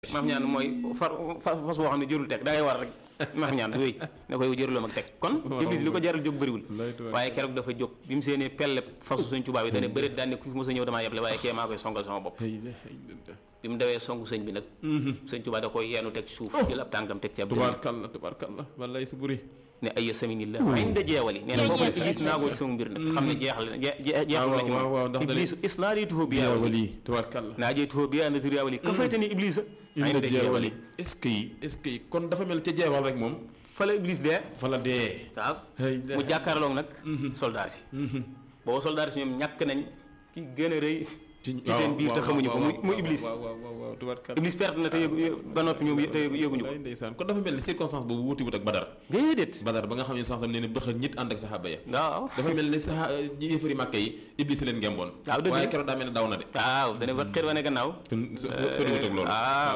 maam ñaan mooy far fas boo xam ne jërul teg da ngay war rek maam ñaan wéy ne koy jëruloo mag teg kon iblis li ko jaral jóg bëriwul waaye keroog dafa jóg bi mu seenee pelle fasu suñ tubaab yi dane bëreet daan ne ku fi mos a ñëw damaa yeble waaye kee maa koy songal sama bopp bi mu dawee songu sëñ bi nag sëñ tubaab da koy yeenu teg suuf jël ab tànkam teg ci ab tubaarkalla tubaarkalla wallaay si buri ne ay saminillah inda jeewali nee na foofu iblis naagoo ci sama mbir nag xam ne jeexal na jeexal na ci moom iblis isnaarituhu bi yaawali tubaarkalla naajeytuhu bi anaturi yaawali ka faytani iblisa inda jeewali est-ce que yi est-ce que yi kon dafa mel ca jeewal rek moom fa la iblis dee fa la dee waaw mu jàkkaarloog nag soldaar si booba soldaar si ñoom ñàkk nañ ki gën a rëy ci seen biir te xamuñu ko mu mu iblis waaw waaw waaw tubaarkalla iblis perte na te yëgu ba noppi ñoom te yëguñu ko ndeysaan kon dafa mel ni circonstance boobu wuti wut ak badar déedéet badar ba nga xam ne sax tam nee na bëxal ñit ànd ak saxaaba ya waaw dafa mel ni sax ñi yëfari màkke yi iblis leen ngemboon waaw dëgg waaye keroog daa mel ne daw na de waaw dana ba xër wane gannaaw kon sori wut ak loolu waaw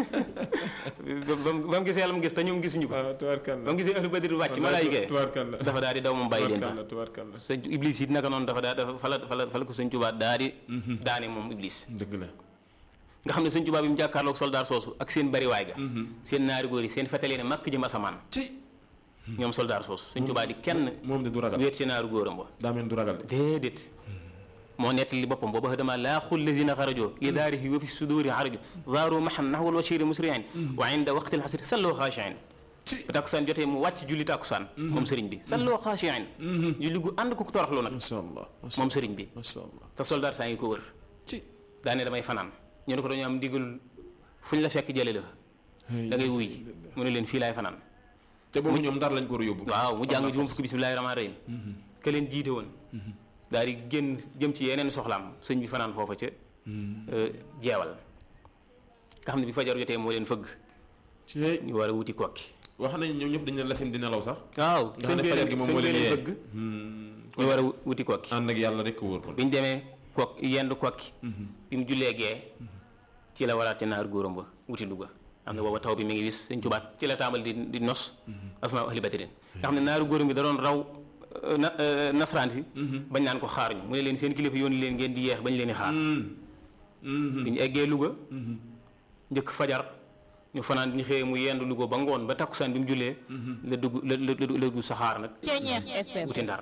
ba mu gisee yàlla mu gis te ñoom gisuñu ko tubaarkalla ba mu gisee ahlu badri wàcc malaayika tubaarkalla dafa daal di daw moom bàyyi leen fa tubaarkalla tubaarkalla sëñ iblis it naka noonu dafa daa dafa fa la fa la fa la ko sëñ Tuubaa daal di daane moom iblis dëgg la nga xam ne sëñ Tuubaa bi mu jàkkaarloog soldaar soosu ak seen bariwaay ga seen naari góor yi seen fetalee ne màkk jëm asamaan ci ñoom soldaar soosu sëñ Tuubaa di kenn moom de du ragal wéet ci naaru góoram ba daa mel du ragal de déedéet moo nettali boppam booba xadama laa xul lazina xarajoo li daarihi wa fi suduri xaraju zaaru maxan naxwal washiri musriin wa inda waqti alxasri salloo xaashiin ba tàkkusaan jotee mu wàcc julli tàkkusaan moom sëriñ bi salloo xaashiin julli gu ànd ko toroxlu nag macha allah moom sëriñ bi macha allah te soldaar saa ngi ko wër ci daane damay fanaan ñu ne ko dañoo am ndigal fu ñu la fekk jële la fa da ngay wuy ji mu ne leen fii laay fanaan te boobu ñoom ndar lañ ko war a yóbbu waaw mu jàng juróom fukki bismillaahi rahmaani rahim ke leen jiite woon daal di génn jëm ci yeneen soxlaam sëñ bi fanaan foofa ca jeewal nga xam ne bi fajar jotee moo leen fëgg ci ñu war a wuti kokki wax nañ ñoom ñëpp dañ ne lasim di nelaw sax waaw nga xam ne fajar gi moom moo leen yee fëgg ñu war a wuti kokki ànd ak yàlla rek ko wóor kon bi ñu demee kok yendu kokki bi mu jullee gee ci la waraat ci naar góoram ba wuti Louga xam ne booba taw bi mi ngi wis sëñ Tuubaa ci la tàmbali di di nos asmaa ahli badrin nga xam ne naaru góoram bi da doon raw na nasaraan si bañ naan ko xaar ñu mu ne leen seen kilifa yoon leen ngeen di yeex bañ leen di xaar bi ñu eggee Louga njëkk fajar ñu fanaan ñu xëyee mu yendu Louga ba ngoon ba takkusaan bi mu jullee la dugg la la la dugg saxaar nag wuti ndar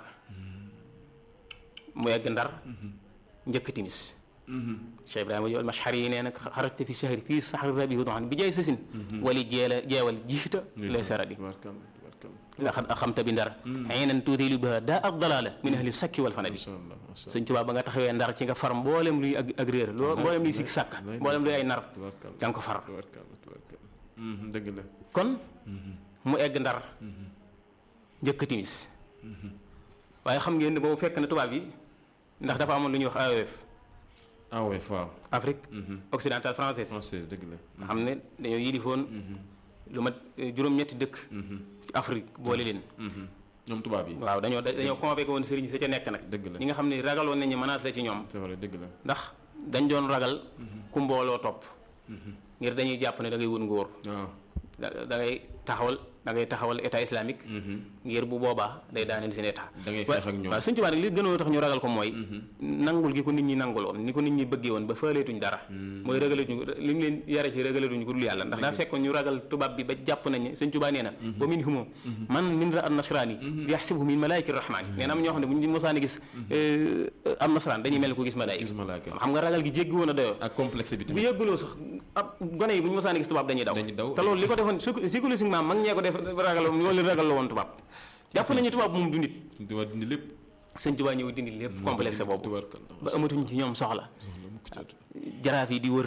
mu egg ndar njëkk timis Cheikh Ibrahima Jool Mashari yi nee nag xarajte fi shahri fii saxri rabi hudoxan bi jaay sasin wali jeela jeewal jiita lay saradi laqad axamta bi ndar aynan tuutilu biha daa ak dalaala min ahli sakki wal fanadi Sëñ Tuubaa ba nga taxawee ndar ci nga far mboolem luy ak ak réer loo mboolem luy sikk sàkk mboolem luy ay nar ca nga ko far dëgg la kon mu egg ndar njëkk timis waaye xam ngeen ne boobu fekk na tubaab yi ndax dafa amoon lu ñuy wax AOF AOF waaw Afrique occidentale française française dëgg la nga xam ne dañoo yilifoon lu mat juróom-ñetti dëkk ci Afrique boole leen ñoom tubaab yi waaw dañoo dañoo convoqué woon sëriñ sa ca nekk nag dëgg la ñi nga xam ne ragaloon nañu menace la ci ñoom c'est vrai dëgg la ndax dañ doon ragal ku mbooloo topp ngir dañuy jàpp ne da ngay wut nguur waaw da da ngay taxawal da ngay taxawal état islamique ngir bu boobaa day daaneel seen état da ngay xeex ak ñoom waaw suñ tubaab nag li gënoon tax ñu ragal ko mooy nangul gi ko nit ñi nanguloon ni ko nit ñi bëggee woon ba faaleetuñ dara mooy ragalatuñ li ñu leen yare ci ragalatuñ ko dul yàlla ndax daa fekkoon ñu ragal tubaab bi ba jàpp nañ ne suñ tubaab nee na wa min humo man min ra an nasrani bi yaxsibuhu min malaayika rahmani nee na am ñoo xam ne bu ñu mosaani gis am nasraan dañuy mel ko gis malaayika gis malaaka xam nga ragal gi jéggi woon a doyoo ak complexe bi bu tamit yëgguloo sax ab gone yi bu ñu mosaani gis tubaab dañuy daw dañuy daw te loolu li ko defoon psychologiquement mag ñee ko def ragal loolu ragal la woon tubaab jàpp nañu tubaab moom du nit tubaab dindi lépp sëñ tubaab ñëw dindi lépp complexe boobu tubaarkalla ba amatuñ ci ñoom soxla mukk ci àdduna jaraaf yi di wër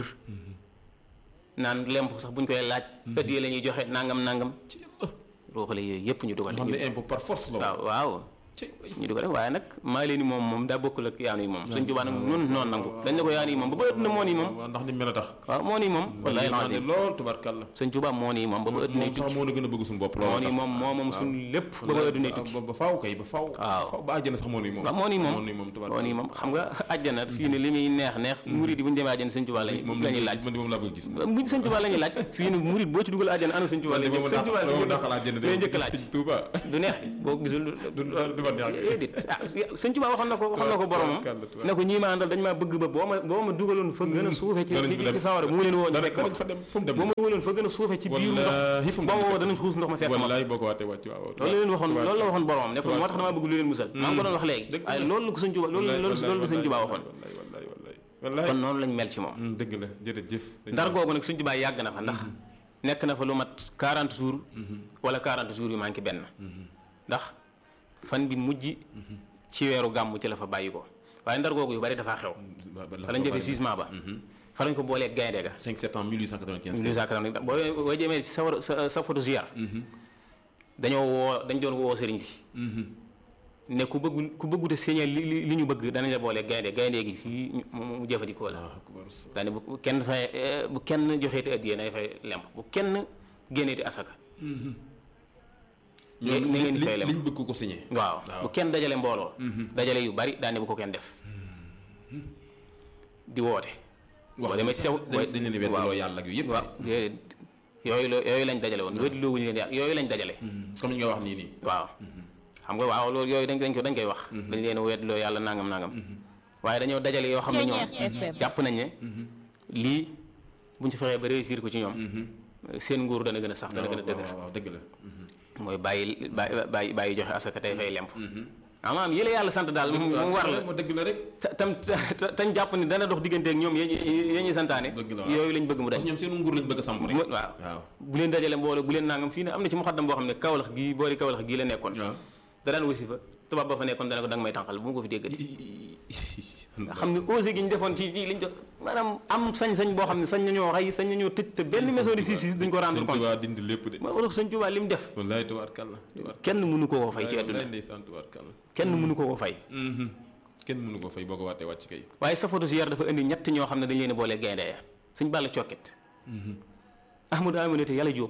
naan lemp sax buñ koy laaj ëddee la ñuy joxe nangam nangam ruuxale yooyu yëpp ñu dugal xam ne impôt par force la waaw waaw ci ñu dugal waaye nag maa leen ni moom moom daa bokkul ak yaanu yi moom sëñ tubaab nag noonu noonu nangu dañ ne ko yaanu yi moom ba ba ëtt na moo nii moom waaw ndax ni mel a tax waaw moo nii moom wallaay naa ne lancé lool tubaarkalla sëñ tubaab moo nii moom ba ba ëtt na moom sax moo na gën a bëgg suñu bopp moo loolu nii moom moo moom suñu lépp ba ba ëtt na tukki ba ba faaw kay ba faaw waaw. faaw ba àjjana sax moo nii moom waaw moo nii moom moo nii moom moo tubaarkalla nii moom xam nga àjjana fii ne li muy neex neex murid yi bu ñu demee àjjana sëñ tubaab lañu moom la ñuy laaj man di moom laa bëgg gis buñ sëñ tubaab la ñuy laaj fii ne murid boo ci dugal àjjana ana sëñ tubaab la moom sëñ tubaab moom daxal àjjana lay njëkk laaj Tuuba du neex boo gisul du du ma neex déedéet ah sëñ Tuubaa waxoon na ko waxoon na ko boromam ne ko ñii ma àndal dañ maa bëgg ba boo ma boo ma dugaloon fa gën a suufe ci ci sawara bu ma leen woo ñu fekk danañ fa dem fu mu dem boo ma wóoloon fa gën a suufe ci biiru wallaahi fu mu ndox boo dem ma woo danañ xuus ndox ma fekk ma wallaay boo ko waatee wàcc waaw loolu la leen waxoon loolu la waxoon boromam ne ko moo tax damaa bëgg lu leen musal maa ngi ko doon wax léegi dëgg la. waaye loolu la ko sëñ Tuubaa loolu loolu loolu la sëñ Tuubaa waxoon wallaay wallaay wallaay wallaay kon noonu lañ mel ci moom dëgg la jërëjëf ndar googu nag sëñ Tuubaa yàgg na fa ndax nekk na fa lu mat 40 jours wala 40 jours yu manqué benn ndax fan bi mujj ci weeru gàmm ci la fa bàyyi ko waaye ndar googu yu bari dafaa xew fa lañ defee sisement ba fa lañ ko boolee gaynde ga 5 septembre 1895 1880 boo boo jëmee ci sa war sa sa photo ziar dañoo woo dañ doon woo sëriñ si ne ku bëggul ku bëggute séñal li li li ñu bëgg danañ la boolee gaynde gaynde gi fii ñu- mu mu jëfandikoo la ah akbar daane bu bu kenn fay eh, bu kenn joxeeti addiyee nay fay lemp bu kenn génneeti asaka ñoom ni ngeen li di fay lem liñ bëgg ko signé waaw waaw. bu kenn dajale mbooloo dajale yu bari daane bu ko kenn def di woote wax boo demee ci saw dañ dañ leen di weddiloo yàlla ak yu yëpp waaw déedéet yooyu la yooyu lañ dajale woon wéddi loowuñu leen yàlla yooyu lañ dajale comme li nga wax nii nii waaw xam nga waaw loolu yooyu dañ dañ ko dañ koy wax dañ leen weddiloo yàlla nangam nangam waaye dañoo dajale yoo xam ne ñoom jàpp nañ ne lii buñ ci fexee ba réussir ko ci ñoom seen nguur dana gën a sax dana gën a waaw dëgër waaw waaw dëgg la mooy bàyyi bàyyi bàyyi bàyyi joxe asaka tey fay lemp amaam yële yàlla sant daal mu mu war la moo dëgg la rek ta- tam ta- tañ jàpp ni dana dox diggante ak ñoom yéen yéen ñuy santaane dëgg la waaw. yooyu lañ bëgg mu dañ parce que ñoom seenu nguur lañ bëgg a samp rek mu- waaw waaw bu leen dajale mbooloo bu leen nangam fii ne am na ci muxaddam boo xam ne kawlax gii boori kawlax gii la nekkoon waaw da daan wasi fa tubaab ba fa nekkoon dana ko danga may tànqal bu ma ko fi déggati nga xam ne osé gi ñu defoon ci ci liñ do maanaam am sañ-sañ boo xam ne sañ nañoo rey sañ nañoo tëj te benn maison de justice duñ ko rendre sëñ compte Tuubaa dindi lépp de ma wala sëñ Tuubaa li mu def wallaay tubaarkàlla tubaarkàlla kenn mënu ko koo fay ci wallaay àdduna ndeysaan tubaarkàlla kenn mënu ko koo fay kenn mënu ko fay boo ko waatee wàcc kay waaye sa photo si yar dafa indi ñett ñoo xam ne dañ leen a boole gaynde ya suñ bàll cokket ahmadou aminata yàlla jóob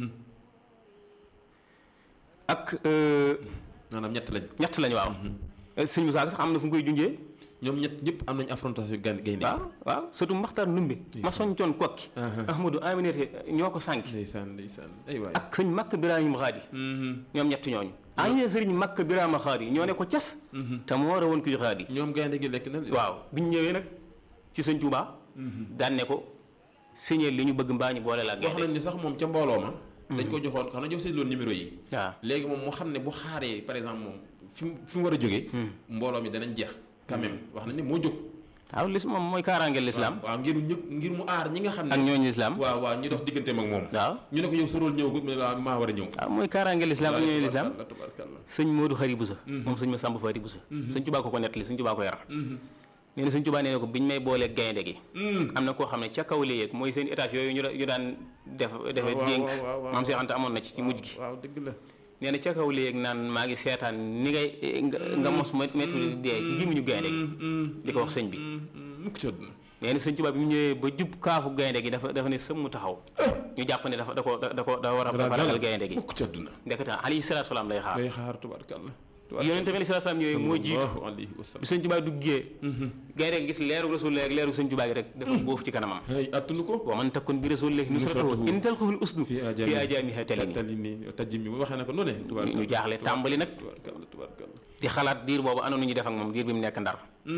ak euh, maanaam ñett lañ ñett lañu waaw sëñ Musaa sax am na fu nga koy junjee ñoom ñett ñëpp am nañ affrontation gaynde gaynde waaw waaw surtout maxtar numbe ma soñcoon kokki ahmadou aminata ñoo ko sànk ndeysaan ndeysaan ay waay ak sëñ makk birahima xaadi ñoom ñett ñooñu ah ñu ne sëriñ makk birahima xaadi ñoo ne ko cas te moo war a woon kuy xaadi ñoom gaynde gi lekk na waaw biñ ñëwee nag ci sëñ Tuubaa daan ne ko signé li ñu bëgg mbaa ñu boole la ak wax gaynde nañ ni sax moom ca mbooloo ma dañ ko joxoon xam na jox seen loon numéro yi waaw léegi moom moo xam ne bu xaaree par exemple moom fi mu fi mu war a jógee mbooloo mi danañ jeex quand même wax nañ ne moo jóg waaw lis moom mooy kaaraangeel lislaam waaw ngir ñu ngir mu aar ñi nga xam ak ne ñooñu lislaam waaw waaw ñu dox digganteem ak moom waaw ñu ne ko yow sa rôle ñëwagul mu ne la maa war a ñëw waaw mooy kaaraangeel lislaam ak ñooñu lislaam tubaarkàlla tubaarkàlla sëñ Modou Xari Busa moom sëñ ma Samba Fari Busa sëñ Tuubaa ko ko nettali sëñ Tuubaa ko yar nee na sëñ Tuubaa nee na ko biñ may boolee gaynde gi am na koo xam ne ca kaw la yéeg mooy seen étage yooyu ñu da- ñu daan def defee waaw, dénk waaw, waaw, maam Seex Anta amoon na ci ci mujj gi waaw dëgg la nee na ca kaw la yéeg naan maa ngi seetaan ni ngay nga nga mos ma métti di dee ci gémmiñu gaynde gi di ko wax sëñ bi mukk ci àdduna nee na sëñ Tuubaa bi mu ñëwee ba jub kaafu gaynde gi dafa dafa ne sëmm taxaw ñu jàpp ne dafa da ko da ko da war a dafa ragal gaynde gi mukk ci àdduna ndekete alayhi salaatu salaam lay xaar day xaar tubaarkàlla yonente bi alayhi salaatu salaam ñëwee moo jiitu sallallahu alayhi wa sallam bi sëñ Tuubaa duggee gaynde gi gis leeru rasulullah ak leeru sëñ Tuubaa gi rek dafa boofu ci kanamam ay attunu ko wa man takun bi rasulillahi nusratuhu Nusratuhu. in talqahul usdu fi fi ajaamiha talini talini tajim mi waxee na ko noonu ñu ñu jaaxle tàmbali nag tubaarkàlla tubaarkàlla di xalaat diir boobu ana nu ñu def ak moom diir bi mu nekk ndar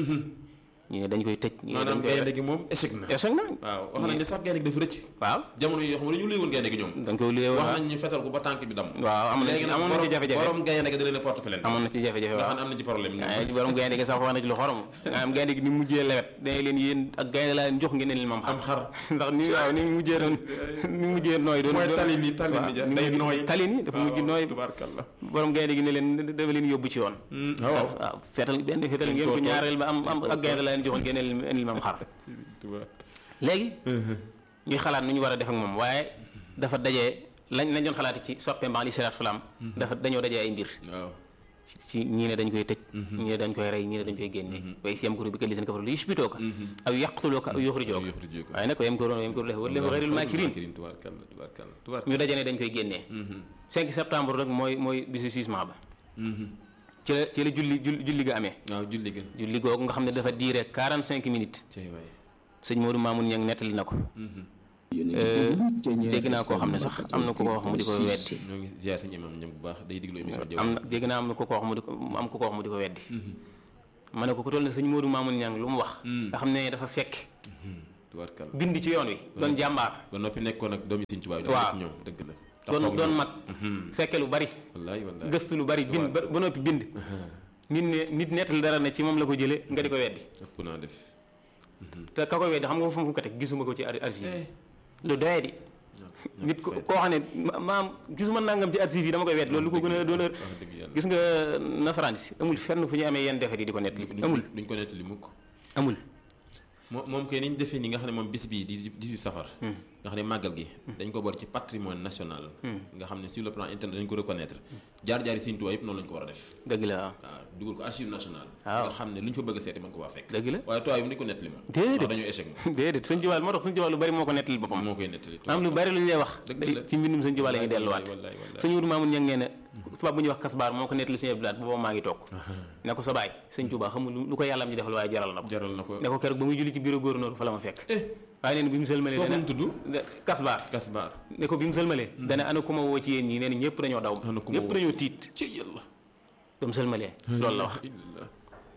ñu ne dañ koy tëj ñu ne dañ maanaam koy gaynde gi moom échec na échec na waaw wax nañ ne sax gaynde gi dafa rëcc waaw jamono yoo xam ne dañu léewoon gaynde gi ñoom dañ koy luyee wax waaw nañ ñu fetal ko ba tànk bi dam waaw amoon na ci léegi nag amoon na ci borom jafe-jafe borom gaynde gi da leen a porte plainte amoon na ci jafe-jafe nga waaw xam ne am na ci problème waaye ci borom gaynde gi sax wax na ci lu xorom nga am gaynde gi ni mu mujjee lewet dañ leen yéen ak gaynde laa leen jox ngeen ne leen mam am xam xar ndax ni waaw ni mu mujjee doon ni mu mujjee nooy doon mooy doon- tali ni tali waaw, ni ja ni mu day mujj- nooy tali ni dafa mujj nooy tubaarkàlla borom gaynde gi ne leen dafa leen yóbbu ci yoon waaw waaw waaw feetal benn feetal ngeen ko toog- ñaareel ba am am ak gaynde laa leen joxoon ngeen ne leen indi mam xar tubaar léegi ñuy xalaat nu ñu war a def ak moom waaye dafa dajee lañ lañ doon xalaati ci soppe mbax li salaatu salaam dafa dañoo dajee ay mbir waaw ci ci ñii ne dañ koy tëj ñii ne dañ koy rey ñii ne dañ koy génne way si yam kuru bi ka lisan kafaru li yushbitooka aw yaqtulooka aw yuxrijooka yuxrijooka. waaye nag wa yamkuruuna wa yamkuru llaahu wallaahu xayrul maakirin tubaarkàlla tubaarkàlla tubaar ñu daje ne dañ koy génnee 5 septembre rek mooy mooy bisu jugement ba ci la ci la julli julli julli ga amee waaw julli ga julli googu nga xam ne dafa diire 45 minutes cay waay sëñ Modou Mamoun Niang nettali na ko dégg naa koo xam ne sax am na ku ko wax mu di ko weddi ñoo ngi ziar suñu imam ñoom bu baax day diglu émission jaww am na dégg naa am na ku ko wax mu di ko am ku ko wax mu di ko weddi ma ne ko ku toll ne sëñ Modou Mamoun Niang lu mu wax nga xam ne dafa fekk tubaarkal bind ci yoon wi doon jàmbaar ba noppi nekkoon ak doomi Sëñ Tuubaa yi waaw ñoom dëgg la doon doon mag fekke lu bari wallaay wallaay gëstu lu bari bind ba ba noppi bind nit ne nit nettali dara ne ci moom la ko jëlee nga di ko weddi ëpp naa def te ka ko weddi xam nga fu mu ko teg gisuma ko ci ar- archive yi lu doyee di nit ko koo xam ne ma- maam gisuma nangam ci archive yi dama koy weddi loolu lu ko gën a doon wax dëgg yàlla gis nga nasaraan si amul fenn fu ñu amee yenn defet yi di ko nettali duñ amul duñ ko nettali mukk amul moom moom kay ni ñu defee ni nga xam ne moom bis bii di 18 safar nga xam ne màggal gi dañ ko boole ci patrimoine national nga xam ne sur le plan international dañ ko reconnaître jaar-jaari Sëñ Tuubaa yëpp noonu lañ ko war a def dëgg la waaw waaw dugal ko archive national waaw nga xam ne lu ñu fa bëgg a seeti mën ko waa fekk dëgg la waaye tubaab yi duñ ko nettali moom Déedéet. ndax dañoo échec moom déedéet sëñ Tuubaa moo tax sëñ Tuubaa lu bari moo ko nettali boppam moo koy nettali am lu bari lu ñu lay wax Dëgg day- la. ci mbindum sëñ Tuubaa la ñuy delluwaat wallaay wallaay sëñ Modou Mamoun Niang nee na tubaab bu ñuy wax kasbaar moo ko nettali sëñ Abdou Lahad booba maa ngi toog ne ko sa baay sëñ Tuubaa xamul lu lu ko yàlla am ji defal waaye jaral na ko jaral na ko ne ko keroog ba muy julli ci bureau gouverneur fa la ma fekk eh waaye nee na bi mu sëlmalee kooku dana mu tudd kasbaar kasbaar ne ko bi mu sëlmalee dana ana ku ma woo ci yéen ñi nee na ñëpp dañoo daw Ana ku ma ñëpp woo dañoo tiit ci yàlla ba mu sëlmalee loolu la wax illallah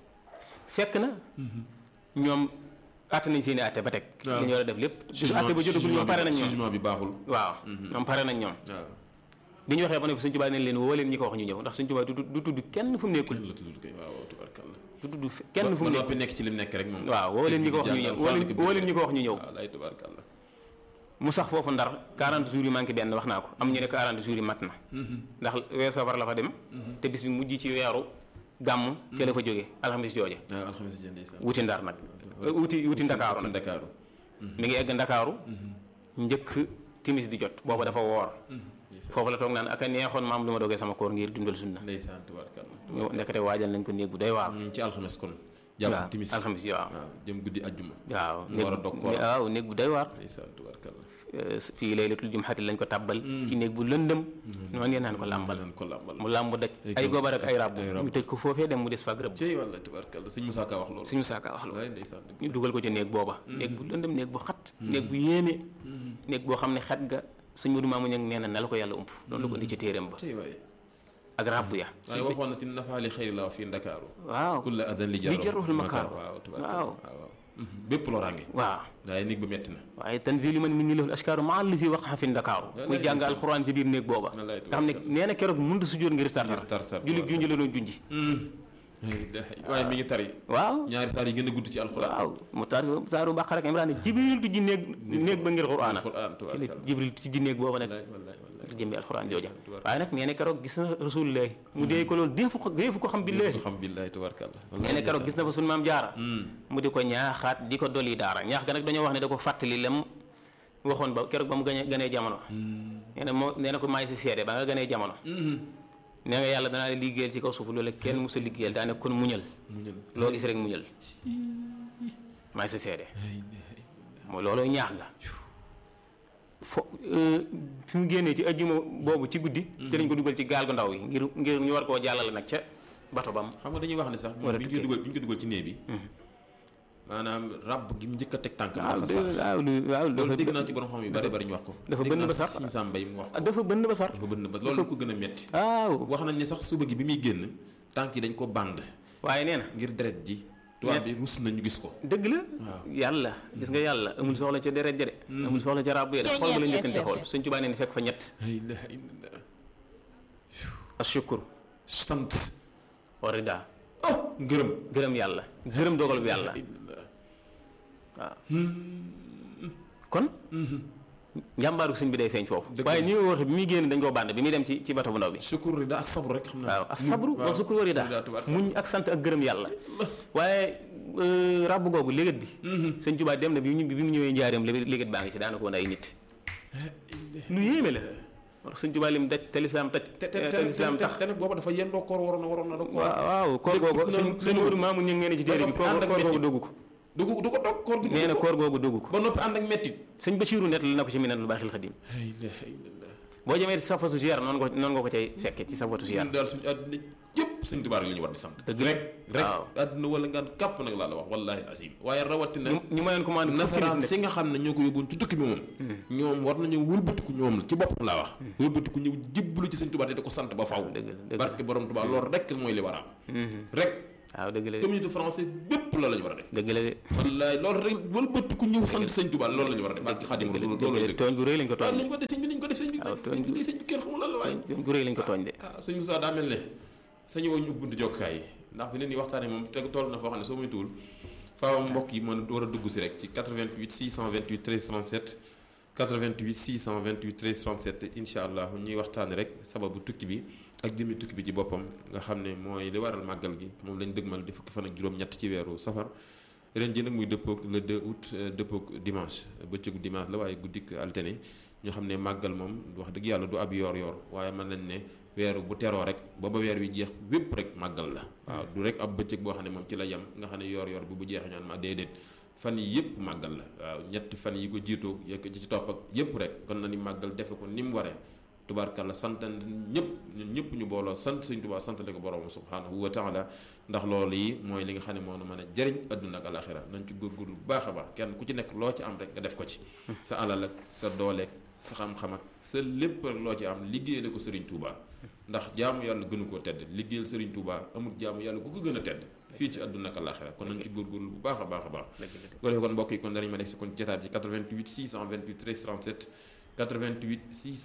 fekk na ñoom àtte nañ seen i àtte ba teg waaw. li ñu war a def lépp su àtte ba jotagul ñoom pare nañ ñoom jugement bi baaxul waaw ñoom pare nañ ñoom waaw bi ñu waxee ba ne ko Sëñ Tuubaa ne leen woo leen ñi ko wax ñu ñëw ndax Sëñ Tuubaa du tudd du tudd kenn fu mu nekkul kenn la tudd kay waaw waaw tubarkalla du tudd kenn fu ba mu noppi nekkul nekk ci lim nekk rek moom waaw woo leen ñi ko wax ñu ñëw woo leen woo leen ñi ko wax ñu ñëw waaw lay tubarkalla mu sax foofu ndar 40 jours yi manqué benn wax naa ko am ñu ne 40 jours yi mat na ndax weer safar la fa dem te bis bi mujj ci weeru gàmm ca la fa jóge alxamis jooja waaw alxamis jënd ndeysaan wuti ndar nag wuti wuti ndakaaru ci nag Ndakaaru mi ngi egg ndakaaru njëkk timis di jot booba dafa woor foofu la toog naan ak a neexoon maam lu ma dogee sama koor ngir dundal sunna ndeysaan tubarkalla ñu ndekete waajal nañ ko néeg bu doy waar ñu ngi ci alxames kon waaw jàpp timis alxamis yi waaw waaw jëm guddi ajjuma waaw ñu war a dog koor waaw néeg bu doy waar ndeysaan tubarkalla Euh, fii laylatul jumxati lañ ko tàbbal ci néeg bu lëndëm noonu ngeen naan ko làmbal naan ko làmbal mu làmb daj Ay ay góob- gobar ak ay ràbb ay ràbb. ñu tëj ko foofee dem mu des fa ak rëbb cey walla tubarkalla sëñ Moussa Ka wax loolu suñu saaka wax loolu wallaay ndeysaan dëgg ñu dugal ko ci néeg booba néeg bu lëndëm néeg bu xat néeg bu yéeme néeg boo xam ne xet ga sëñ Modou Mamoun Niang nee na na la ko yàlla ump loolu la ko indi ci téeréem ba cey waaye ak ràbb ya waaye waxoon na ti nafaali xëyri la fii Ndakaaru waaw kulla adan li li jarul makaar waaw tubarkalla waaw waaw waaw bépp loraange waaw waaye néeg ba metti na waaye tanzili man min ni lahul ashkaaru maa li si waqa fi ndakaaru muy jàng alxuraan ci biir néeg booba Wallaay nga xam ne nee na keroog mënut a sujjóot ngir tar ngir tar tar julli junj la doon junji waaye mi ngi tari waaw ñaari saar yi gën a gudd ci alxuraan waaw mu tar saaru Baqara ak Imraan jibril tu ji néeg néeg ba ngir quraana alxuraan ci la tubarkalla jibril tu ji néeg booba nag wallaay wallaay wallaay ngir jëmbi alxuraan jooja tubarkalla. waaye nag nee na keroog gis na rasulullah mu dee ko loolu deefu ko deefu ko xam billahi ko xam billahi tubarkalla nee na keroog gis na fa sunu maam jaara mu di ko ñaaxaat di ko dolli daara ñaax ga nag dañoo wax ne da ko fàttali lem waxoon ba keroog ba mu gane ganee jamono nee na moo nee na ko maay si seede ba nga ganee jamono nee nga yàlla danaa la liggéeyal ci kaw suuf loolu kenn musa liggéeyal daane kon muñal muñal loo gis rek muñal maay si seede mooy looloo ñaax nga fo fi mu génnee ci ajjuma boobu ci guddi ci lañ ko dugal ci gaal gu ndaw yi ngir ngir ñu war koo jàllale nag ca bato bam xam nga dañuy wax ne sax War a bi ñu koy tukkee. dugal bi ñu ko dugal ci néeg bi maanaam ràbb gi mu njëkk a teg tànk waaw dafa de- sax waaw lu waaw loolu dafa dégg naa ci borom xam yu bari bari ñu wax ko dafa dégg bënn naa ba sax. Sëñ Sam Mbay mu wax ah ko dafa bënn ba sar dafa bënn ba loolu ko gën a metti waaw wax nañ ne sax suba gi bi muy génn tànk yi dañ ko bànd waaye nee na ngir deret ji tubaab bi rus nañu gis ko dëgg la Waaw. yàlla gis nga yàlla amul soxla ca deret ja de amul soxla ca ràbb ya de xool ba la njëkkante xool FM. suñ tubaa nee na fekk fa ñett la ilaha illallah ashukur sant wa rida oh ngërëm gërëm yàlla gërëm dogal bu yàlla illallah waaw kon njàmbaaru sëñ bi day feeñ foofu Dëgg waaye la. ni ma wax bi muy génn dañ koo bànd bi muy dem ci ci bato bu ndaw bi sukur rida ak sabru rek xam naa waaw ak sabru wa sukur wa rida tubaab muñ ak sant ak gërëm yàlla waaye euh, ràbb googu légat bi sëñ Tuubaa dem na bi mu bi mu ñëwee njaareem légat légat baa ngi ci daanaka woon ay nit lu yéeme la wax sëñ Tuubaa lim daj te lislaam taj te te te te lislaam te tax te nag booba dafa yendoo koor waroon na waroon na da koor waaw waaw koor lépp googu na- sëñ sëñ na- Moodu Maamu ñu ngeen ci téere bi ba koor noppi ànd ak koor googu métti. doggu ko du ko du ko dog koor gi nee na dugg ko koor googu doggu ko ba noppi ànd ak mettit sëñ Basiiru net la na ko ci Minanul Baaxil Xadim la ilaha illallah boo jëmee ci safatu ziyaar noonu ko noonu nga ko cay fekke ci safatu ziyaar ñun daal suñu àdduna yëpp ñëpp sëñ Tuubaa rek la ñu war di sant Dëgg rek rek waaw. àdduna wala ngaan kàpp nag laa la wax wallahi asim waaye rawatina ñu ñu mayoon commande nasaraan si nga xam ne ñoo ko yóbbuwoon ci tukki bi moom ñoom war nañu wëlbatiku ñoom ci boppam laa wax wëlbatiku ñëw jébbalu ci sëñ Tuubaa te di ko sant ba faw dëgg la dëgg la. barke borom Tuubaa loolu rek mooy li war a am rek waaw dëgg la de communauté française bépp loolu la ñu war a def dëgg la de wallaay loolu rek wëlbatiku ñëw sant sëñ Tuubaa loolu la ñu war a def barke Xaadimu Rasuul loolu la dëgg la tooñ gu rëy lañ ko waaw tooñ lañ ko def sëñ bi nañ ko def sëñ bi waaw, sëñ tooñ bi sëñ bi kenn xamul lan la waaye tooñ gu rëy lañ ko tooñ de ah sëñ Moussa daa mel ne sañu woon ñu ubbi buntu jokkaay yi ndax fi ne nii waxtaanee moom teg toll na foo xam ne soo muy tuul faaw mbokk yi mën a war a dugg si rek ci 88 628 13 37 88 628 13 37 incha allah ñuy waxtaane rek sababu tukki bi ak jëmmi tukki bi ci boppam nga xam ne mooy li waral màggal gi moom lañ dëgmal di fukki fan ak juróom-ñett ci weeru safar ren ji nag muy dëppoog le 2 août euh, dëppoog dimanche bëccëgu dimanche la waaye guddik altine ñu xam ne màggal moom wax dëgg yàlla du ab yoor-yoor waaye mën nañ ne weeru bu teroo rek ba ba weer wi jeex wépp rek màggal la waaw du rek ab bëccëg boo xam ne moom ci la yem nga xam ne yoor-yoor bi bu jeexee ñaan ma déedéet fan yi yëpp màggal la waaw ñetti fan yi ko jiitoo yekk ci ci topp ak yëpp rek kon na ni màggal defe ko ni mu waree tubaarkàlla sant ñëpp ñun ñëpp ñu booloo sant sëñ Tuubaa santale ko borom subhaanahu wa taala ndax loolu yi mooy li nga xam ne moo nu mën a jëriñ adduna ak alaxira nañ ci góorgóorlu bu baax a baax kenn ku ci nekk loo ci am rek nga def ko ci sa alal ak sa dooleeg sa xam-xam ak sa lépp rek loo ci am liggéeyale ko sëriñ Tuubaa ndax jaamu yàlla gënu koo tedd liggéeyal sëriñ Tuubaa amul jaamu yàlla ku ko gën a tedd fii ci adduna ak alaxira kon nañ ci góorgóorlu bu baax a baax a baax dëgg la de ko defee kon mbokk yi kon danañ ma def si kon jotaat ci 88 628 13 37 88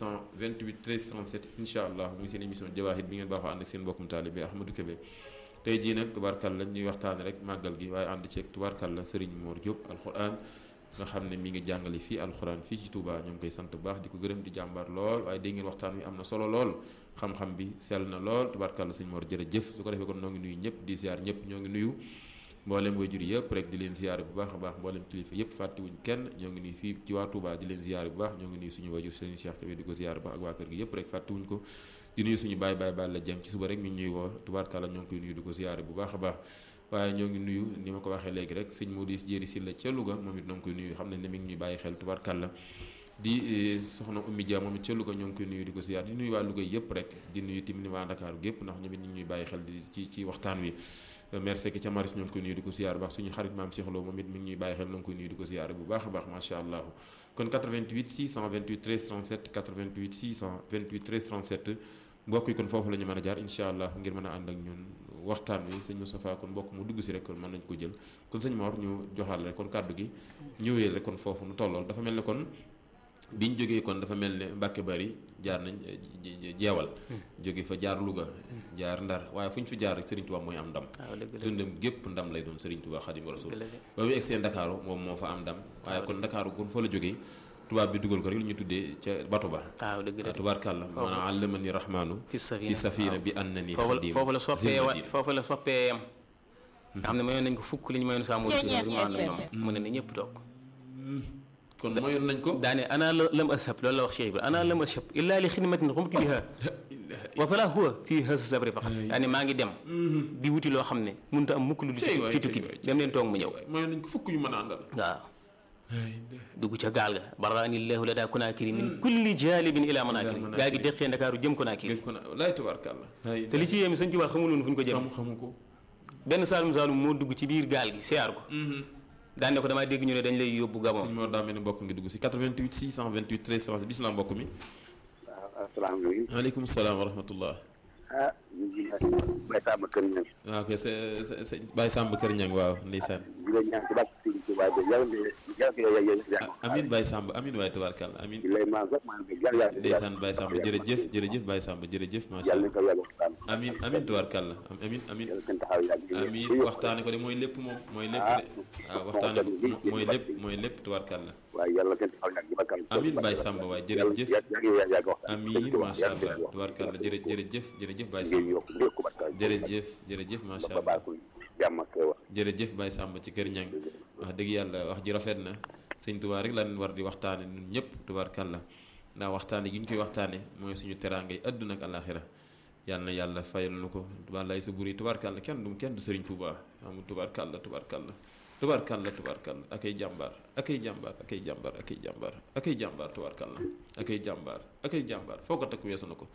628 13 37 incha allah muy seen émission Jawaahir bi ngeen baaxoo ànd ak seen mbokkum taalibe Ahmadou Kébé tey jii nag tubaarkàlla ñuy waxtaane rek màggal gi waaye ànd ceeg tubaarkàlla Serigne Mor Diop alxuraan nga xam ne mi ngi jàngale fii alxuraan fii ci Touba ñoo ngi koy sant bu baax di ko gërëm di jàmbaar lool waaye dégg ngeen waxtaan wi am na solo lool xam-xam bi sell na lool tubaarkàlla sëñ Mor jërëjëf su ko defee kon noo ngi nuyu ñëpp di ziar ñëpp ñoo ngi nuyu mboolem waajur yëpp rek di leen ziyaare bu baax a baax mboolem kilifa yëpp fàttewuñ kenn ñoo ngi nuyu fii ci waa Touba di leen ziyaare bu baax ñoo ngi nuyu suñu waajur sëriñ Cheikh Kébé di ko ziyaare bu baax ak waa kër gi yëpp rek fàttewuñ ko di nuyu suñu baay baay baay la jëm ci suba rek mi ngi ñuy woo tubaarkàlla ñoo ngi koy nuyu di ko ziyaare bu baax a baax waaye ñoo ngi nuyu ni ma ko waxee léegi rek sëñ Modou Jéeri Silla ca Louga moom it ñoo ngi koy nuyu xam nañ ne mi ngi ñuy bàyyi xel tubaarkàlla di soxna Oumy Dia moom it ca Louga ñoo ngi koy nuyu di ko ziyaar di nuyu waa Louga yëpp rek di nuyu tamit waa Dakar gépp ndax ñoom it ñu ngi ñuy bàyyi xel di ci ci waxtaan wi merci ki ca Maris ñoo ngi koy nuyu di ko ziyaar bu baax suñu xarit maam Cheikh Lo moom it mi ngi ñuy bàyyi xel ñoo ngi koy nuyu di ko ziyaar bu baax a baax macha allah kon 88 628 13 37 88 628 13 37 mbokk yi kon foofu la ñu mën a jaar incha allah ngir mën a ànd ak ñun waxtaan wi sëñ Moustapha kon mbokk mu dugg si rek kon mën nañ ko jël kon sëñ Mor ñu joxal rek kon kàddu gi ñëwee rek kon foofu nu tollool dafa mel ne kon biñ jógee kon dafa mel ne Mbàkke Bari jaar nañ jeewal jóge fa jaar Louga jaar Ndar waaye fu ñu fi jaar rek Serigne Touba mooy am ndam waaw dëgg la dundam gépp ndam lay doon Serigne Touba Xaadimu Rasuul dëgg la de ba muy egsee Ndakaaru moom moo fa am ndam waaye kon Ndakaaru kon fa la jógee tubaab bi dugal ko rek lu ñu tuddee ca bato ba waaw dëgg la de tubaarkàlla maanaam allamani rahmaanu fi safina fi safina bi annani foofu la xadim foofu la soppee wa zimmadin. foofu la soppee yam nga xam ne mayoon nañ ko fukk li ñu mayoon sàmm rek mu ànd ak ñoom mu ne ne ñëpp toog kon mayoon nañ ko daane ana la- lam ashab loolu la wax Cheikh Ibrahima ana lam ashab illa li xidmatin xumtu biha wa fala huwa fii hasa sabri faqat daane maa ngi dem di wuti loo xam ne mënut a am mukk lu Cey ci waay, ci cey tukki bi waay, dem leen toog mu ñëw mayoon nañ ko fukk yu mën a àndal waaw dugg ca gaal ga baraani llahu la daa konaakiri min kulli jaalibin ila manaakiri Ila gaal gi manaakiri. deqee ndakaaru jëm konaakiri gën ko na laay tubaarkàlla ay te li ci yéemi sëñ Tuubaa xamuloon fu ñu ko jëm xamu xamu ko benn saalum saalum moo dugg ci biir gaal gi siyaar ko daan ne ko damaa dégg ñu ne dañ lay yóbbu Gabon sëñ Mor daa mel ni mbokk ngi dugg si 88 628 13 37 bisimilah mbokk mi waaw asalaamaaleykum. waaleykum salaam wa rahmatullah ah ñu ngi bay Samba Kër Ñaŋ. waaw kay sa sa sa Baye Samb Kër Ñang waaw ndeysaan di la ñaan ci bàcc Sëriñ Tuubaa bi yàlla na yàlla na yàlla yàlla Ah, amin Baye Samb amin waaye tubaarkàlla amin di lay maan sax maan bi yàlla yàlla ndeysaan Baye Samb jërëjëf jërëjëf Baye Samb jërëjëf macha yàlla allah nañ ko yàlla waxtaan. amin amin tubaarkàlla am amin amin yàlla seen taxaw yàgg. amin waxtaane ko de mooy lépp moom mooy lépp de waaw waxtaane ko mo- mooy lépp mooy lépp tubaarkàlla waaye yàlla seen taxaw yàgg ba kanam. amin Baye Samb waaye jërëjëf yàlla yàlla yàgg waxtaan. amin macha allah tubaarkàlla jërë jërëjëf jërëjëf Baye ngeen Samb yokk yokk barka. jërëjëf jërëjëf macha ba allah baax jàmm ak wax. jërëjëf Baye Samb ci kër ñang wax dëgg yàlla wax ji rafet na sëñ Tuubaa rek lan war di waxtaane ñun ñëpp tubaarkàlla ndax waxtaane gi ñu koy waxtaane mooy suñu teraangay àdduna ak àllaaxira yàlla na yàlla fayal nu ko wallaay sa buri tubaarkàlla kenn du kenn du sëriñ Tuubaa amul tubaarkàlla tubaarkàlla tubaarkàlla tubaarkàlla ak ay jàmbaar ak ay jàmbaar ak ay jàmbaar ak ay jàmbaar ak ay jàmbaar tubaarkàlla ak ay jàmbaar ak ay jàmbaar foo ko takk weesu na ko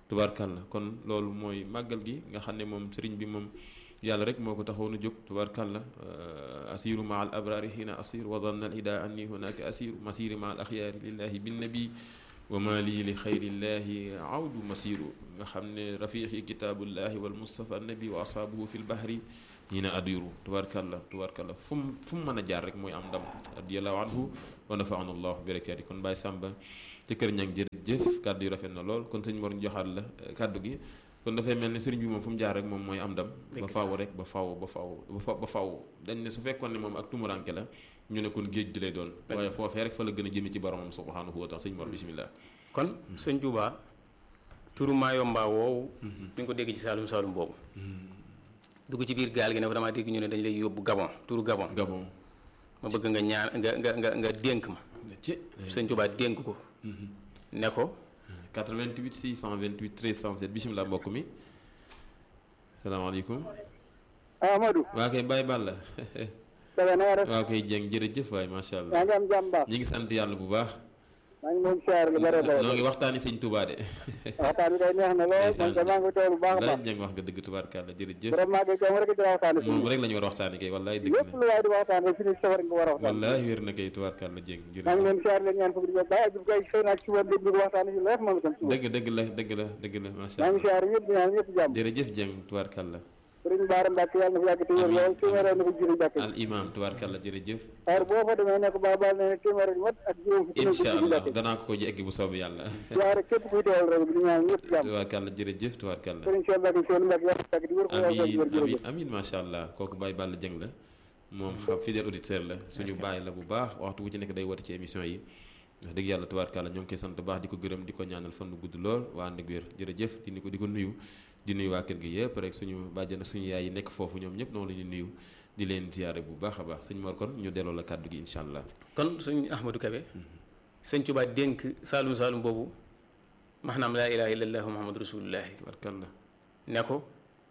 tubaarkàlla kon loolu mooy màggal gi nga xam ne moom sëriñ bi moom yàlla rek moo ko taxoon a jóg tubaarkàlla asiru ma al abrari xiina asir wa danna al ida anni hunaka asiru masiri ma al axyaari lillahi binnabi wa ma lii li xayrillahi awdu masiru nga xam ne rafiqi kitaabullahi wal mustafa nabi wa asaabuhu fi lbahri hiina adiru tubaarkàlla tubaarkàlla fu mu fu mu mën a jaar rek mooy am ndam radiyallahu anhu wa nafaana allah bi barakaati kon Baye Samba ci kër ñang jërëjëf kàddu yu rafet na lool kon sëñ Mor ñu joxaat la kàddu gi kon dafay mel ne sëriñ bi moom fu mu jaar rek moom mooy am ndam ba faaw rek ba faaw ba faaw ba faaw dañ ne su fekkoon ne moom ak tumuranke la ñu ne kon géej gi lay doon waaye foofee rek fa la gën a jëme ci boromam subhanahu wa taala sëñ Mor bismillah kon sëñ Tuubaa turu Maayomba woowu di nga ko dégg ci Saalum Saalum boobu dugg ci biir gaal gi ne ko damaa dégg ñu ne dañ lay yóbbu Gabon turu Gabon Gabon ma bëgg nga ñaan nga nga nga nga dénk ma ci sëñ Tuubaa dénk ko ne ko 88 628 13 67 bismillah mbokk mi salaamaaleykum Amadou. waa kay Baye Balla Sëñ na nga def. waa koy jeng jërëjëf waay macha allah yaa ngi am jàmm baax. ñi ngi sant yàlla bu baax maa ngi leen siyaar lu bare bare. noo ngi waxtaani sëñ Touba de waxtaan bi day neex na lool. man de maa ngi teewlu bu baax a laaj baax. jeng wax nga dëgg tubaarkàlla jërëjëf vraiment kay moom rek dina waxtaan moom rek la ñu war a waxtaani kay wallaay dëgg lépp la lu waay di waxtaan rek fi ni safar nga war a waxtaan. wallaay wér na kay tubaarkàlla jeng maa ngi jërëjëf leen siyaar leen ñaan fukki di bàyyi jub kay xëy na ak suba dégg ñu waxtaan ci leer moom itam suba. dëgg dëgg la dëgg la dëgg la macha maa ngi allah siyaar ñëpp di ñaan ñëpp jàmm. jërëjëf jeng tubaarkàlla sëriñ Baara Mbacke yàlla na fi yàgg te wér lool téeméer na ko jëriñ Mbacke. al imam tubaarkàlla jërëjëf waaye boo fa demee nekk ba baal ne téeméer mat ak juróom fukki na ko incha jëriñ allah Mbacke. danaa ko ko egg bu soobee yàlla siyaare képp kuy teewal rek di ñaan ñëpp jàmm. tubaarkàlla jërëjëf tubaarkàlla sëriñ Cheikh Mbacke Cheikh Mbacke yàlla na fi yàgg di wér ko yàlla na fi amin wér amin jërëjëf. amin macha allah kooku Baye Balla Dieng la moom xam fidèle auditeur la suñu bàyyi la bu baax waxtu bu ci nekk day woote ci émission yi wax dëgg yàlla tubaarkàlla ñoo ngi koy sant bu baax di ko gërëm di ko ñaanal fan gudd lool waa ànd ak wér jërëjëf di ko di ko nuyu di nuyu waa kër gi yëpp rek suñu bàjjan ak suñu yaay yi nekk foofu ñoom ñëpp noonu la ñu nuyu di leen ziyaare bu baax a baax sëñ Mor kon ñu delloo la kàddu gi incha allah kon suñ Ahmadou Kebe sëñ Tuubaa dénk Saalum Saalum boobu maanaam laa ilaaha illallah muhammadu rasulullahi tubaarkàlla ne ko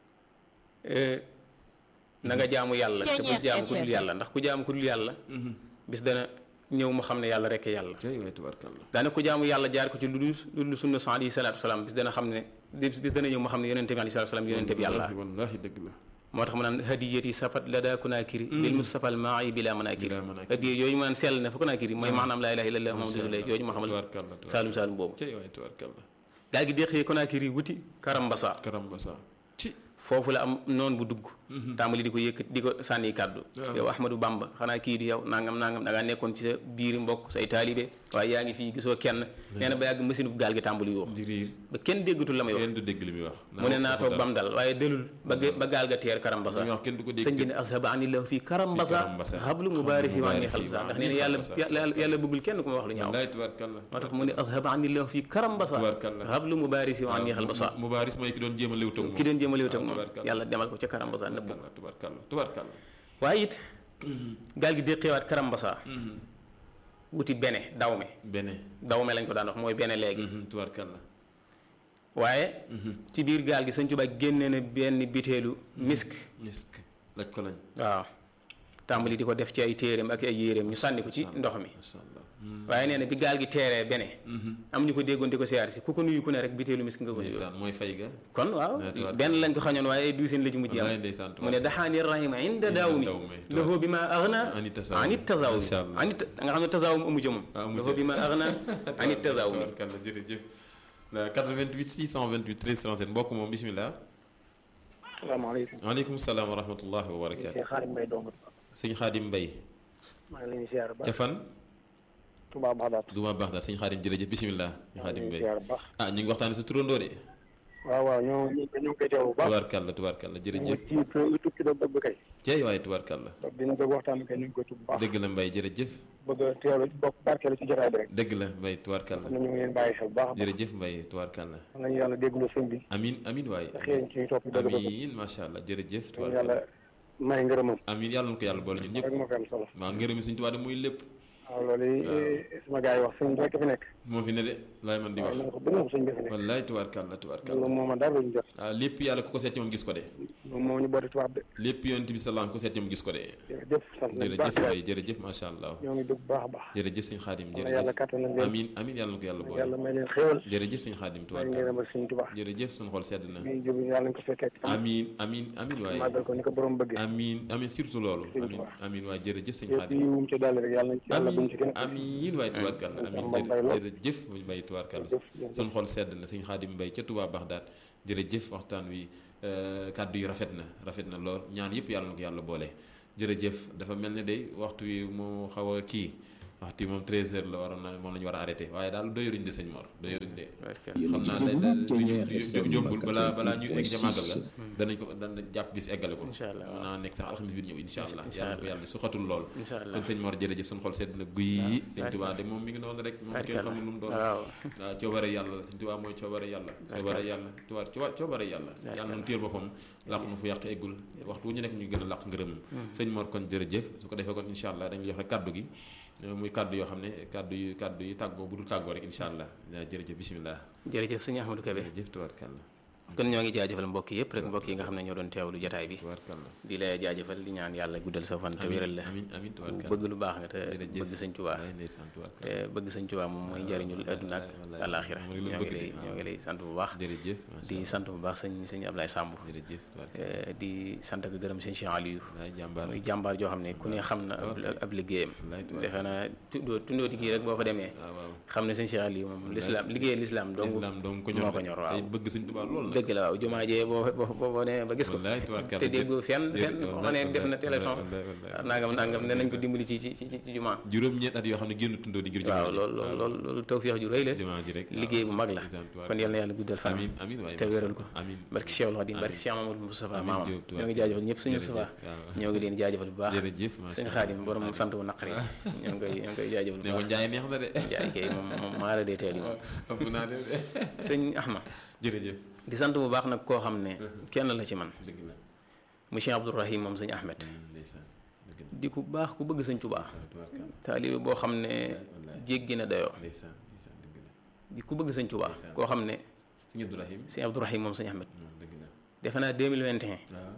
eh, na nga jaamu yàlla te bul jaamu ku dul yàlla ndax ku jaamu ku dul yàlla bis dana ñëw mu xam ne yàlla rekk yàlla tey waaye tubaarkàlla daane ku jaamu yàlla jaar ko ci lu dul lu dul sunna sa alayhi salaatu salaam bis dana xam ne bis dana ñëw mu xam ne yonente bi alayhi salaatu salaam yonente bi yàlla wallaahi wallaahi dëgg la moo tax mu naan hadiyati safat la daa kunaakiri bil mustafa al maai bila manakiri Bila manakiri. hadiya yooyu mu naan sell ne fa kunaakiri mooy maanaam laa ilaha illallah muhammadu rasulullah yooyu ma xamal tubaarkàlla tubaarkàlla saalum saalum boobu tey waaye tubaarkàlla daal gi déqee kunaakiri wuti karambasa karamba sa ci foofu la am noon bu dugg tàmbali di ko yëkkat di ko sànni kàddu Waaw. yow ahmadou bamba xanaa kii di yow nangam nangam da ngaa nekkoon ci sa biiri mbokk say taalibe waaye yaa ngi fii gisoo kenn nee na ba yàgg machine bu gaal gi tàmbali yoo di riir ba kenn déggatul la may wax kenn du dégg li muy wax mu ne naa toog bam dal waaye delul ba ge- ba gaal ga teer karambasa li muy wax kenn du ko dégg sëñ bi ne ashaba anillahu fii karambasa karambasa. xablu mubaarisi waa ngi mubaarisi xalsa waa ndax ngi nee na yàlla xalsa. yàlla yàlla bëggul kenn ku ma wax lu ñaaw wallaay tubaarkàlla moo tax mu ne ashaba anillahu fii karambasa Tubaarkalla. xablu mubaarisi waa ngi xalsa mubaaris mooy ki doon jéem a léew toog ki doon jéem a léew teg moom tubaarkalla. yàlla demal ko ca karambasa nëbb ko tubaarkalla tubaarkalla tubaarkalla waaye it gaal gi déqeewaat karambasa wuti bene dawme bene dawme lañ ko daan wax mooy bene léegi tubaarkalla waaye ci biir gaal gi sëñ Tuubaa génne na benn biteelu misk misk laj ko lañ waaw tàmbali di ko def ci ay téeréem ak ay yéeréem ñu sànni ko ci ndox mi masha allah waaye nee na bi gaal gi teeree bene am ñu ko déggoon di ko siyaar si ku ko nuyu ku ne rek biteelu misk nga ko nuyu ndeysaan mooy fay ga kon waaw Nee, tubaarkalla. benn lañ ko xañoon waaye ay duuseen la ci mujj am wallaay ndeysaan mu ne daxaani rahima inda daaw mi dawmi, lahu bi ma agna Ani tasawum. ani tasawum Masha Allah. ani nga xam ne tasawum amu ca moom Ah, amu lahu ca. bi ma agna ani tasawum tubaarkalla jërëjëf la 88 628 13 37 mbokk moom bismillah salaamaaleykum. waaleykum salaam wa rahmatullahi wa barakaatu Cheikh Xaadim Mbaye dong. sëñ xaadim mbay maa ngi leen di siyaar ba ca fan Touba Baxdaat. duma baax daal sëñ xaadim jërëjëf bismillah sëñ xaadim mbay siyaar bu baax. ah ñu ngi waxtaane sa turandoo de waaw waaw ñoo ñu ngi koy teew bu baax. tubaarkalla tubaarkalla ñu jërëjëf ngi ci tukki doog bëgg kay. ceey waaye tubaarkalla donc dina bëgg waxtaan kay ñu ngi koy tudd bu baax. dëgg la mbay jërëjëf bëgg a teewlu bokk barkeelu ci jotaay bi rek. dëgg la mbay tubaarkalla xam na ñu ngi leen bàyyi xel bu baax a baax. jërëjëf mbay tubaarkalla xam nañu yàlla déglu sëñ bi. amin amin waaye xëy na ci topp dëgg dëgg. amin macha allah jërëjëf ñu tubaarkalla yàlla may ngërëmam. amin yàlla na ko yàlla boole ñun ñëpp rek moo fi am solo. waaw ngërëmi suñu tubaab de muy lépp waaw loolu yi sama gars yi wax sëñ bi rek fi nekk. moo fi ne de laay man di waaw wax na nga ko bëgg moom sëñ bi fi nekk. wallaay tubaarkalla tubaarkalla loolu moom dara luñu jot. ah lépp yàlla ku ko seet ci moom gis ko de moom moo ñu booti tubaab de. lépp yonent bi salaam ku seet ci moom gis ko de jërëjëf sant nañ baax jërëjëf Mbaye jërëjëf macha allah ñoo ngi dugg baax a baax jërëjëf sëñ xaadim yàlla yàlla jërëjëf kattanal leen amin amin yàlla na ko yàlla boole yàlla may leen xéewal jërëjëf sëñ xaadim may tubaarkalla ngeen ak suñu Tuubaa jërëjëf suñu xol sedd na bii jub yàlla nañ ko fekkee ci am amin amin amin waaye màggal ko ni ko borom bëggee amin amin surtout loolu Sëñ amin Tuubaa. amin waaye jërëjëf sëñ yëpp xaadim yi wum ci dolli rek yàlla nañ ci yàlla buñ ci gën a amin waaye tubaarkalla amin Samba Mbaye la. jërëjëf muy Mbaye tubaarkalla jërëjëf jërëjëf. suñu xol sedd na sëñ xaadim Mbaye ca Touba Baxdaad jërëjëf waxtaan wi euh, kàddu yi rafet na rafet na lool ñaan yëpp yàlla na ko yàlla boole jërëjëf dafa mel ne day waxtu wi mu xaw a kii waxtu wi moom 13h la waroon na moom la ñu war a arrêté waaye daal doyaruñ de sëñ Mor doyaruñ de xam naa da da du jombul balaa balaa ñuy egg ca màggal ga danañ ko dana jàpp bis eggale ko Incha allah, mën naa nekk sax alxamis bi di ñëw insha allah Incha yàlla na ko yàlla su xatul lool incha allah kon sëñ Mor jërëjëf suñu xol sedd na guy sëñ Tuubaa de moom mi ngi noonu rek moom kenn xamul lu mu doon waaw waaw coobare yàlla la sëñ Tuubaa mooy coobare yàlla coobare yàlla Tuubaa Tuubaa coobare yàlla yàlla nu téel boppam làq nu fu yàq eggul waxtu wu ñu nekk ñu gën a làq ngërëmam sëñ Mor kon jërëjëf su ko defee kon insha allah dañu jox rek kàddu gi muy kàddu yoo xam ne kàddu yi kàddu yi tàggoo bu dul tàggoo rek insha allah jërëjëf bismillah jërëjëf sëñ Ahmadou Kébé jërëjëf tubaarkàlla kon ñoo ngi jaajëfal mbokk yëpp rek mbokk yi nga xam ne ñoo doon teewlu jotaay bi tubaarkàlla di la jaajëfal di ñaan yàlla guddal sa fan te wéral la amin amin ku tubaarkàlla bëgg lu baax nga te jërëjëf bëgg sëñ Tuubaa wallaay ndeysaan tubaarkàlla te bëgg sëñ Tuubaa moom mooy njariñul adduna ak wallaay, àllaaxira moom rek la ñoo ngi bëgg de, lay waaw. ñoo ngi lay sant bu baax jërëjëf macha di sant bu baax sëñ sëñ Ablaye Samb jërëjëf tubaarkàlla Eh, di sant ak gërëm sëñ Cheikh Aliou wallaay jàmbaar muy jàmbaar joo xam ne ku ne xam na ab ab liggéeyam wallaay tubaarkàlla defe naa tundoo tundooti kii rek boo fa demee waaw waaw xam ne sëñ Cheikh Aliou moom lislaam liggéeyal lislaam dong islam donc ko ñor moo ko ñor waaw tey bëgg sëñ Tuubaa lool nag dëgg la waaw jumaa jee boo boo boo boo demee ba gis ko wallaay tubaarkàlla te déggoo fenn déedéet, fenn boo wallaay, xam ne def na wallaay, téléphone wallaay, wallaay. nangam nangam ne nañ ko dimbali ci ci ci ci jumaa juróom-ñeent at yoo xam ne génn tundoo di ngir jumaa waaw ji. loolu loolu loolu loolu tawfeex ju rëy la jumaa ji rek liggéey bu mag la ndeysaan, tubaarkàlla. kon yal na yàlla guddal fan amin amin waaye te macha wéral ko Allah. amin barki Cheikh Khadim barki Cheikh Mamadou Moustapha Amiin maamam Diop, ñoo ngi jaajëfal ñëpp suñu jërëjëf, Moustapha waaw. ñoo ngi leen jaajëfal bu baax jërëjëf macha sëñ Allah. Xaadim borom sant bu naqari ñoo ngi koy ñoo ngi koy jaajëfal bu ne ko baax njaay neex na de jaay kay moom moom maa la dee teel yi moom ëpp naa de de sëñ Ahmad jërëjëf di sant bu baax nag koo xam ne kenn la ci man dëgg la monsieur Abdourahim moom sëñ Ahmed ndeysaan dëgg la di ku baax ku bëgg sëñ Tuubaa tubaarkàlla taalibe boo xam ne wallaay. jéggi na dayoo ndeysaan ndeysaan dëgg la di ku bëgg sëñ Tuubaa Ndeysaan. koo xam ne sëñ Abdourahim sëñ Abdourahim moom sëñ Ahmed moom dëgg la defe naa 2021 waaw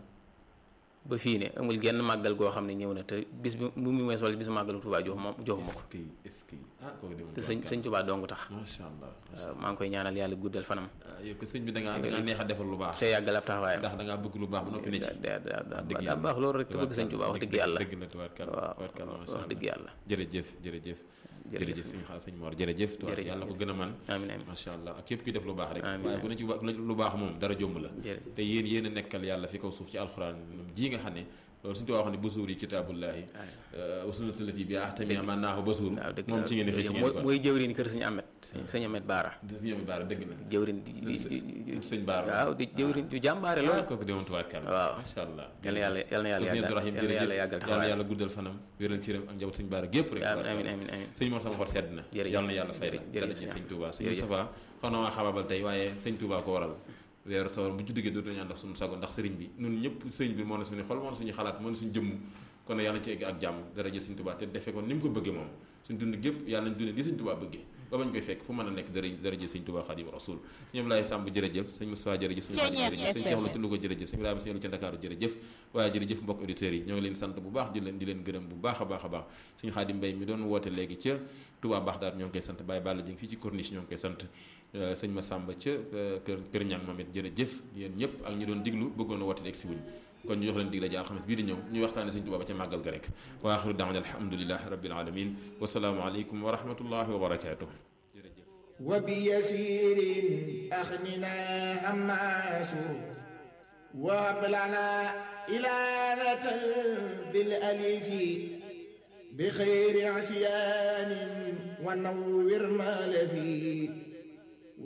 ba fii ne amul genn màggal goo xam ne ñëw na te bis bi bu mu wees wala bisu màggalu Tuubaa jox ma joxuma est-ce ko que est-ce que ah kooku de moom te sëñ sëñ Tuubaa dong tax macha allah macha waaw maa ngi koy ñaanal yàlla guddal fanam allah yow ko sëñ bi da ngaa da ngaa neex a defal lu baax te yàggal ab taxawaayam ndax da ngaa bëgg lu baax ba noppi ne ci daa daa daa dëgg daa baax loolu rek te bëgg sëñ Tuubaa wax dëgg yàlla dëgg la tubaarkàlla waaw tubaarkàlla macha wax allah dëgg yàlla jërëjëf jërëjëf Jërëjëf. jërëjëf sëñ xaal sëñ Mor jërëjëf tubaar Jërëjëf. yàlla ko gën a man amiin amiin macha allah ak képp kuy def lu baax rek Amiin, waaye bu ne ci wa- lu baax moom dara jomb la jërëjëf te yéen yéen a nekkal yàlla fi kaw suuf ci alxuraan ji nga xam ne loolu suñu tubaab wax ne basuur yi kitaabullaahi wa sunnatallati bi ahtami man naahu basuur waaw dëgg moom ci ngeen di xëy ci ngeen mooy di ko mooy jëwriñ kër sëñ Ahmed sëñ Ahmed Baara sëñ Amadou Baara dëgg la jëwriñ di di di sëñ sëñ Baara waaw di jëwriñ ju jàmbaare ah loolu kooku demoon tubaarkàlla waaw. macha allah yal na yàlla yal na yàlla sëñ yàggal Abdourahim yal na yàlla jërëjëf yàggal yàlla taxawaayam yàlla guddal fanam wéral cëram ak njaboot sëñ Baara gépp rek amiin amiin amiin amiin sëñ Mor sama xol sedd na Jërëjëf. yàlla na yàlla fay la Jërëjëf. dala ci sëñ Touba sëñ Jërëjëf. Moustapha xaw na waa xababal tey waaye sëñ Touba ko waral weeru sawar bu ci duggee dootu ñu ànd ak suñu sago ndax sëriñ bi ñun ñëpp sëriñ bi moo na suñu xol moo na suñu xalaat moo na suñu jëmm kon nag yàlla na ci egg ak jàmm dara jë sëñ Touba te defe ko ni mu ko bëggee moom suñ dund gépp yàlla nañ dundee li sëñ Touba bëggee ba bañ koy fekk fu mën a nekk dara dara jë sëñ Touba Xaadimu Rasuul sëñ Ablaye Samb jërëjëf sëñ Moustapha jërëjëf sëñ Xaadim jërëjëf sëñ Cheikh Lo Tullu ko jërëjëf sëñ Ibrahima sëñ Lu ca Ndakaaru jërëjëf waaye jërëjëf mbokk auditeurs yi ñoo ngi leen sant bu baax di leen di leen gërëm bu baax a baax a baax sëñ Xaadim Mbay mi doon woote léegi ca Touba Baxdaad ñoo ngi koy sant Baye Balla Jing fii ci Corniche ñoo ngi koy sant sëñ Massamba ca kër kër Ñang moom it jërëjëf yéen ñëpp ak ñi doon diglu bëggoon a woote egg si wuñ kon ñu jox leen dig la ji alxames bii di ñëw ñu waxtaane sëñ Tuubaa ba ca màggal ga rek wa axiru daawana alhamdulilahi rabbil alamin wasalaamu aleykum wa rahmatullahi wa barakatuh jërëjëf وبيسير أخننا هماس وهب لنا إلانة بالأليف بخير عصيان ونور ما لفي